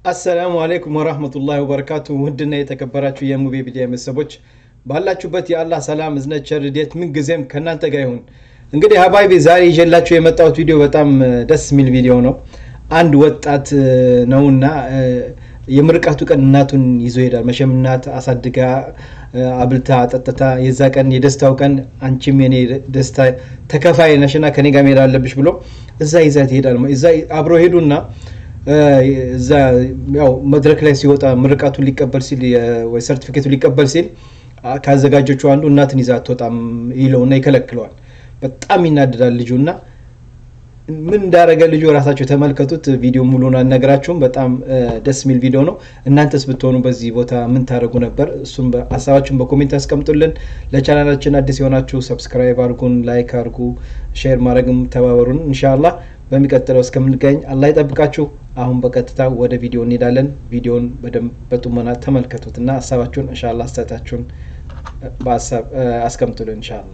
አሰላሙ አሌይኩም ወራህመቱላሂ ወበረካቱ። ውድና የተከበራችሁ የሙቤ ሚዲያ ቤተሰቦች ባላችሁበት የአላህ ሰላም እዝነት ቸር ረድኤት ምንጊዜም ከእናንተ ጋር ይሁን። እንግዲህ ሀባይቢ ዛሬ ይዤላችሁ የመጣሁት ቪዲዮ በጣም ደስ የሚል ቪዲዮ ነው። አንድ ወጣት ነውና የምርቃቱ ቀን እናቱን ይዞ ይሄዳል። መቼም እናት አሳድጋ አብልታ አጠጥታ የዛ ቀን የደስታው ቀን አንቺም የኔ ደስታ ተከፋይ ነሽና ከኔ ጋር መሄድ አለብሽ ብሎ እዛ ይዛት ይሄዳል። እዛ አብረው ሄዱና እዛ ያው መድረክ ላይ ሲወጣ ምርቃቱን ሊቀበል ሲል ወይ ሰርቲፊኬቱ ሊቀበል ሲል ካዘጋጆቹ አንዱ እናትን ይዛ አትወጣም ይለውና ይከለክለዋል። በጣም ይናደዳል ልጁ እና ምን እንዳደረገ ልጁ ራሳቸው የተመልከቱት። ቪዲዮ ሙሉን አልነግራችሁም። በጣም ደስ የሚል ቪዲዮ ነው። እናንተስ ብትሆኑ በዚህ ቦታ ምን ታደርጉ ነበር? እሱም ሀሳባችሁን በኮሜንት ያስቀምጡልን። ለቻናላችን አዲስ የሆናችሁ ሰብስክራይብ አድርጉን፣ ላይክ አድርጉ፣ ሼር ማድረግም ተባበሩን። እንሻላ በሚቀጥለው እስከምንገኝ አላህ ይጠብቃችሁ። አሁን በቀጥታ ወደ ቪዲዮ እንሄዳለን። ቪዲዮን በደንብ በጡመና ተመልከቱት እና ሀሳባችሁን እንሻላ አስተያየታችሁን በሀሳብ አስቀምጡልን እንሻላ።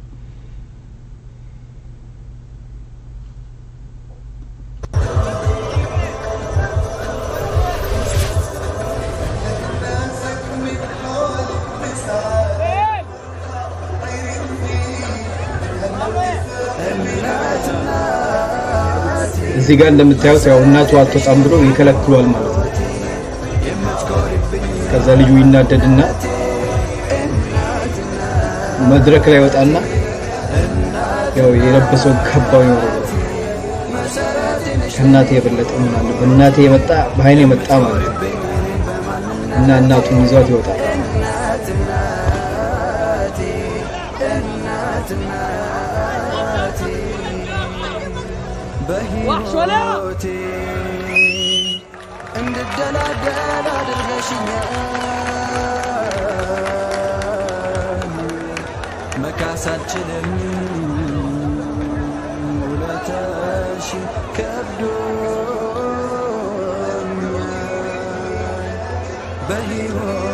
እዚህ ጋር እንደምታዩት ያው እናቱ አትወጣም ብሎ ይከለክሏል ማለት ነው። ከዛ ልጁ ይናደድና መድረክ ላይ ወጣና ያው የለበሰውን ካባው ይወረወራል። ከእናቴ የበለጠ ምን አለ በእናቴ የመጣ በአይኔ የመጣ ማለት ነው እና እናቱን ይዟት ይወጣል። በሕይወቴ እንድደላደል አድርገሽኛል። መካስ አልችልም ውለታሽ ከብዶኛል። በሕይወቴ